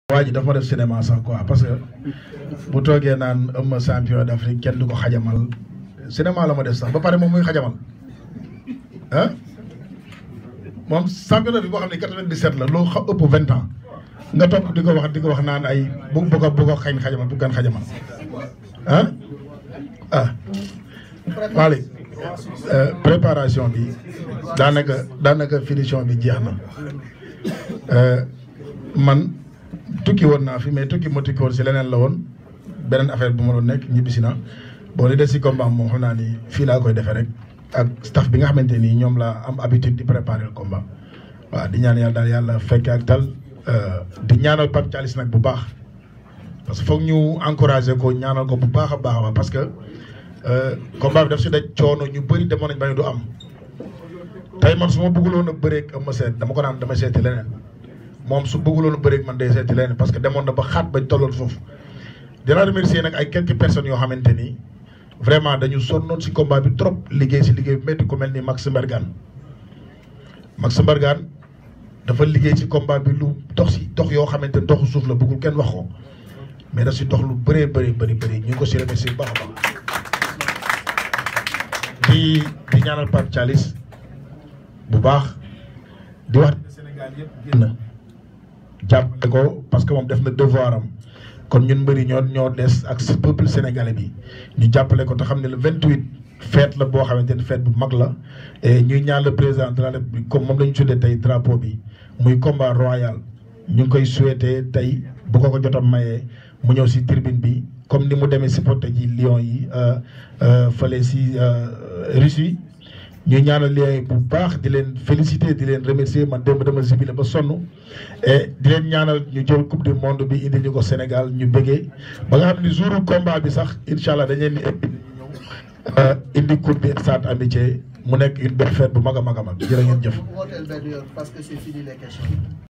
waa ji dafa ma def cinéma sax quoi parce que bu toogee naan ëmma champion d'Afrique kenn du ko xajamal cinéma la ma def sax ba pare moom muy xajamal ah moom champion d'Afrique boo xam ne 97 la loo xa ëpp vingt ans nga topp di ko wax di ko wax naan ay bu bu ko bu ko xañ xajamal bu gan xajamal ah ah Malick préparation bi daanaka daanaka finition bi jeex na man tukki woon naa fi mais tukki ma tukki woon si leneen la woon beneen affaire bu ma doon nekk ñibbisi na boo li des si combat moom xam naa ni fii laa koy defee rek ak staff bi nga xamante nii ñoom laa am habitude di préparer le combat waaw di ñaan yàlla daal yàlla fekke ak tal di ñaanal Pape Thialis nag bu baax parce que foog ñu encourager ko ñaanal ko bu baax a baax a parce que combat bi daf si daj coono ñu bëri demoon nañ ba du am tey man su ma bëgguloon a bëreeg am ma seet dama ko naan dama seeti leneen moom su bëgguloon a bëreeg man day seeti leneen parce que demoon na ba xaat bañ tolloon foofu dinaa remercier nag ay quelques personnes yoo xamante ni vraiment dañu sonnoon si combat bi trop liggéey si liggéey bi métti ku mel ni Max Mbergane Max Mbergane dafa liggéey si combat bi lu dox si dox yoo xamante ni doxu suuf la bëggul kenn wax ko mais daf si dox lu bëree bëri bëri bëri ñu ngi ko si remercier bu baax a baax di di ñaanal Pape Thialis bu baax di wax Sénégal yëpp génn jàppale ko parce que moom def na devoir am kon ñun mbëri ñoo ñoo des ak peuple sénégalais bi ñu jàppale ko te xam ne le 28 fête la boo xamante ni fête bu mag la et ñuy ñaan le président de la république comme moom la ñu tuddee tey drapeau bi muy combat royal ñu ngi koy souhaité tey bu ko ko jotam mayee mu ñëw si tribune bi comme ni mu demee supporter ji Lions yi fële si Russie ñu ñaanal Lions yi bu baax di leen féliciter di leen remercier man démb dama sibile ba sonn et di leen ñaanal ñu jël coupe du monde bi indi ñu ko Sénégal ñu bëggee ba nga xam ni jour combat bi sax incha allah dañ leen di indi coupe bi stade amitié mu nekk une belle fête bu mag a mag a mag jërë ngeen jëf. wooteel benn yoon parce que c'est fini les questions.